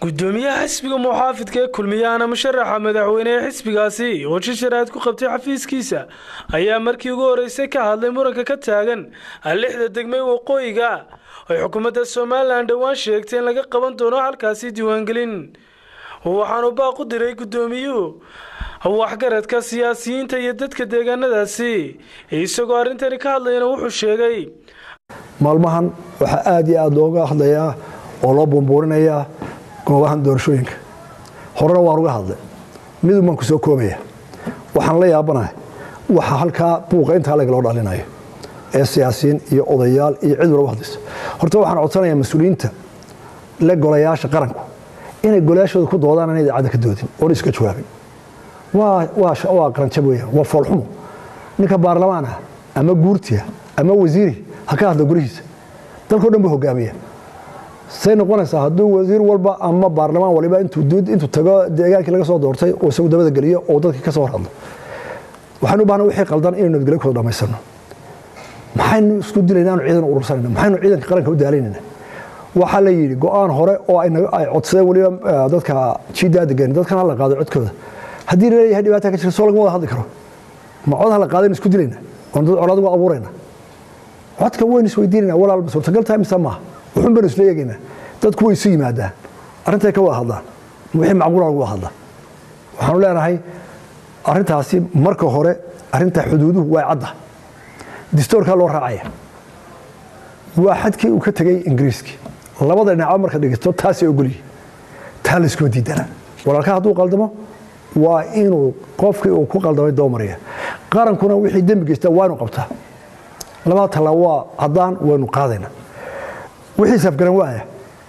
gudoomiyaha xisbiga muxaafidka ee kulmiyaana musharaxa madaxweyne ee xisbigaasi oo shisharaad ku qabtay xafiiskiisa ayaa markii ugu horeysay ka hadlay muranka ka taagan lixda degmay waqooyiga ay xukuumadda somalilan dhowaan sheegtay in laga qaban doono halkaasi diiwaangelin waxaanu baaq u diray gudoomiyuhu waxgaradka siyaasiyiinta iyo dadka deegaanadaasi isagoo arrintani ka hadlayana wuxuu sheegay maalmahan waxaa aada iyo aada looga hadlayaa oo loo buunbuurinayaa goobahan doorashooyinka horena waan uga hadlay midun baan ku soo koobaya waxaan la yaabanahay waxa halkaa buuqa intaa leg loo dhalinayo ee siyaasiyiin iyo odayaal iyo cid walba hadlayso horta waxaan codsanayaa mas-uuliyiinta le golayaasha qaranku inay golayaashooda ku doodaan ana idaacadda ka doodin oona iska jawaabin waa qaranjab weyaan waa foolxumo ninka baarlamaan ah ama guurtiah ama wasiiri ha ka hadla gurihiisa dalkao dhan buu hogaamiya say noqonaysaa hadduu wasiir walba ama baarlamaan waliba intuu tago deegaankii laga soo doortay oo isagu dabada geliyo oo dadkii ka soo hor hadlo waxaynu u bahna wixii qaldan inaynu nabadgelyo kooda dhamaysano maxaynu isku dilayna anu ciidan urursanayna maxaynu ciidanka qaranka u daalaynayna waxaa la yidhi go-aan hore oo ay codsadeen waliba dadka jiidaa degan dadkan hala qaado codkooda haddii la leeyahay dhibaata ka jirta soo lagama wada hadli karo ma cod hala qaadaynu isku dilayna oon dad colaad uga abuurayna codka waynu isweydiinayna walaalba suurtagal tahay mise maaha wuxuun baynu isla eegaynaa dadku way isu yimaadaan arrintay ka wada hadlaan wixii macquula lagu wada hadla waxaanu leenahay arrintaasi marka hore arrinta xuduuduhu waa cadda distoorkaa loo raacaya waa xadkii uu ka tegey ingiriiskii labada dhinacba marka dhegeysto taasay ogolyihi taa layskuma diidanaa walaalka hadduu qaldamo waa inuu qofkii uu ku qaldamay doomaraya qarankuna wixii dembi geystaa waa inu qabtaa labada tallaabo waa haddaan waynu qaadayna wixii safgaran waaya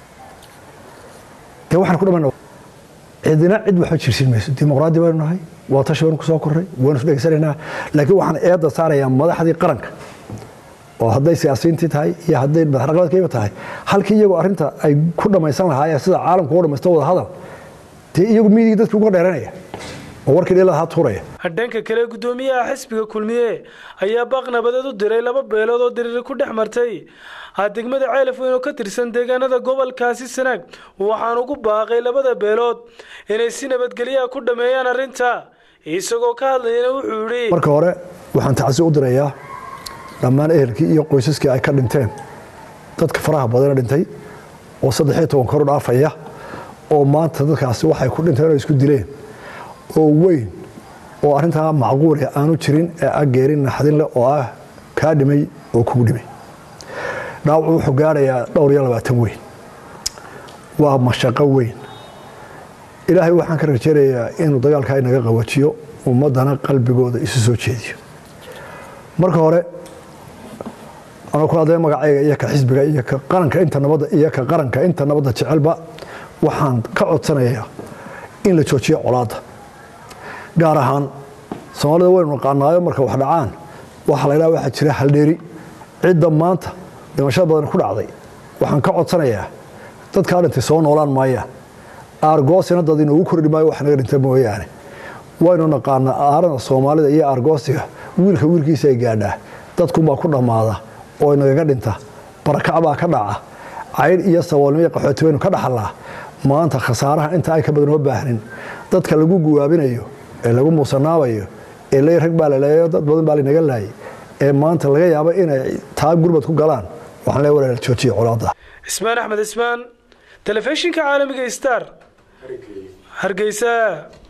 dee waxaan ku dhamayna cidina cid waxba jirsin mayso dimuqraadi baynu nahay waa tashi baynu ku soo korray waynu isdhegeysanaynaa laakiin waxaan eedda saarayaa madaxdii qaranka oo hadday siyaasiyiintii tahay iyo hadday madaxraqabeedkayba tahay halkii iyagoo arrinta ay ku dhammaysan lahaayeen sida caalamku uga dhamaysto wada hadal dee iyagu miidigii dadka uga dheeranaya oo warkii dheelada ha tuuraya dhanka kale gudoomiyaha xisbiga kulmiye ayaa baaq nabadeed u diray laba beelood oo diriiri ku dhex martay degmada ceelaf weyn oo ka tirsan deegaanada gobolkaasi sanaag waxaan ugu baaqay labada beelood inay si nabadgelyaha ku dhammeeyaan arrinta isagoo ka hadlayana wuxuu yidhi marka hore waxaan tacsi u dirayaa dhammaan ehelkii iyo qoysaskii ay ka dhinteen dadka faraha badana dhintay oo saddexiyo toban kor u dhaafaya oo maanta dadkaasi waxay ku dhinteen oo isku dileen oo weyn oo arrintaa macquule aanu jirin ee ah geerin naxdin leh oo ah kaa dhimay oo kugu dhimay dhaawacu wuxuu gaarayaa dhowr iyo labaatan weyn waa mashaqo weyn ilaahay waxaan ka rajaynayaa inuu dagaalkaa inaga qawajiyo ummaddana qalbigooda isu soo jeediyo marka hore anoo ku hadlaya magacayga iyo ka xisbiga iyo ka qaranka inta nabadda iyo ka qaranka inta nabadda jecelba waxaan ka codsanayaa in la joojiyo colaadda gaar ahaan soomaalida waynu naqaanaayo marka wax dhacaan waxaa la ydhaha waxaa jira haldheeri cidda maanta dhimashada badan ku dhacday waxaan ka codsanayaa dadkaa dhintay soo noolaan maayaan aargoosina dad inoogu kordhi maayo wax naga dhinta mooyaane waynu naqaanaa aarada soomaalida iyo aargoosiga wiilka wiilkiisa ay gaadhaa dadkunbaa ku dhammaada oo nagaga dhinta barakacbaa ka dhaca caydh iyo saboolnimo iyo qaxooti baynu ka dhaxalnaa maanta khasaaraha inta ay ka badan uma baahnin dadka lagu guwaabinayo ee lagu muusanaabayo ee ley rag baa laleeyo dad badan baa lanaga laayay ee maanta laga yaabo inay taa gurbad ku galaan waxaan le walaal joojiya colaadda ismaan axmed ismaan telefishinka caalamiga star hargeysa